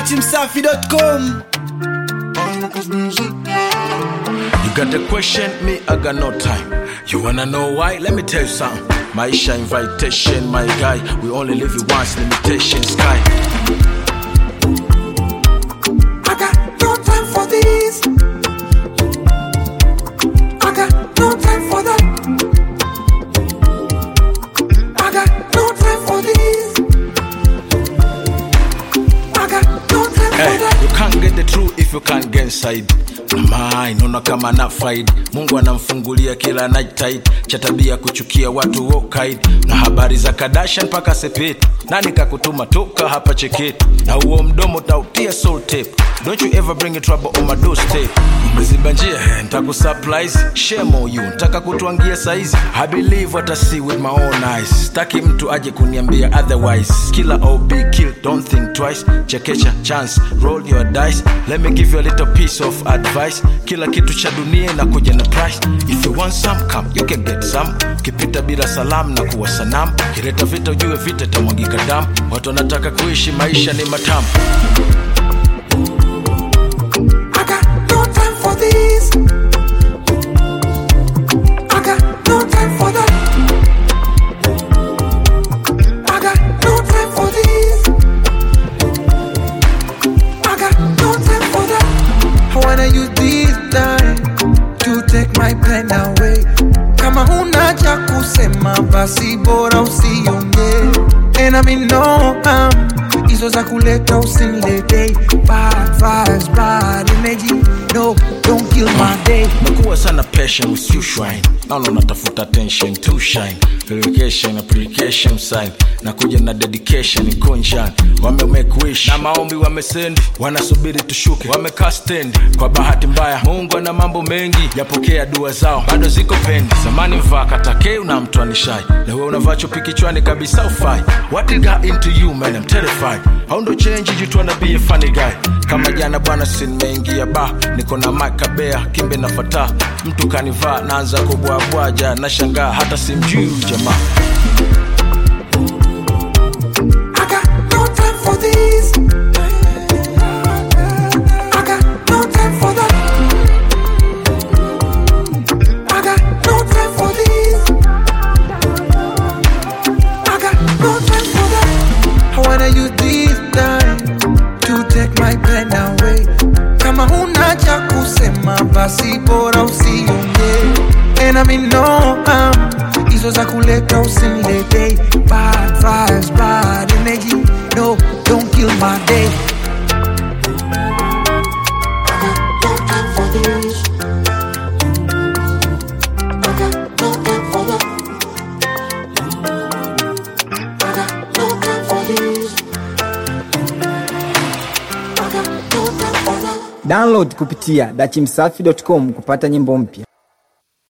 datimsafi.com You got a question, me, I got no time. You wanna know why? Let me tell you something. Maisha invitation, my guy. We only live it once, limitation sky. I got no time for this. I got no time for that. I got no time for this. I got no time for Hey, that. you can't get the truth if you can't get inside. Mama, inaona kama na faid mungu anamfungulia kila night tide cha tabia kuchukia watu wokaid na habari za kadasha mpaka sepeti nani kakutuma toka hapa cheketi na huo mdomo tautia soul tape don't you ever bring a trouble on my doorstep umeziba njia eh, ntakusurprise shame on you ntaka kutwangia saizi i believe what i see with my own eyes staki mtu aje kuniambia otherwise kila ob kill don't think twice chekecha chance roll your dice let me give you a little piece of advice kila kitu cha dunia na kuja na price if you want some come you can get some ukipita bila salamu na kuwa sanamu kileta vita ujue vita itamwagika damu watu wanataka kuishi maisha ni matamu I got no time for this. I got no time for that. I got no time for this. I got no time for that. I wanna use this time to take my pen away. Kama huna cha kusema basi bora usiongee. And I mean no harm hizo za kuleta usinilete bad vibes, bad energy. No, don't kill my day. mekuwa sana passion with you shrine naona unatafuta attention to shine verification application sign na kuja na dedication conscience wame make wish na maombi wamesend wanasubiri tushuke wamekaa stand kwa bahati mbaya mungu ana mambo mengi yapokea dua zao bado ziko pendi zamani mvaa katakeu na mtu anishai na wewe unavaa chupi kichwani kabisa ufai what it got into you man I'm terrified how ndo change you tryna be a funny guy kama jana bwana sinimeingia ba niko na makabea kimbe na fata mtu kanivaa naanza kubwabwaja na shangaa hata simjui huyu jamaa I got no time for this. I got no time for that. I got no time for this. I got no time for that. I wanna use this time to take my pen away. Kama huna cha kusema basi bora usiongee. And I mean no harm hizo za kuleta usinilete bad vibes, bad energy. No, don't kill my day. download kupitia datimsafi.com kupata nyimbo mpya